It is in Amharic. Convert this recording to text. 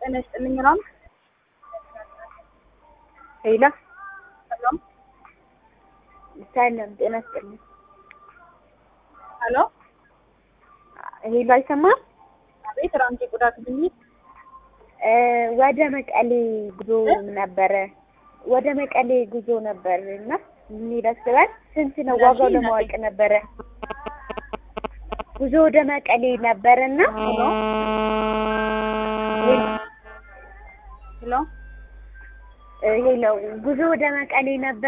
ጤና ይስጥልኝ ራም ሄሎ ሰላም ሰላም ጤና ይስጥልኝ። ሄሎ ሄሎ አይሰማም? አቤት ራምቴ ቆዳ ክሊኒክ እ ወደ መቀሌ ጉዞ ነበረ ወደ መቀሌ ጉዞ ነበር እና እንሂድ አስበን ስንት ነው ዋጋው ለማወቅ ነበረ። ጉዞ ወደ መቀሌ ነበርና ሄሎ ሄሎ ሄሎ ጉዞ ወደ መቀሌ ነበር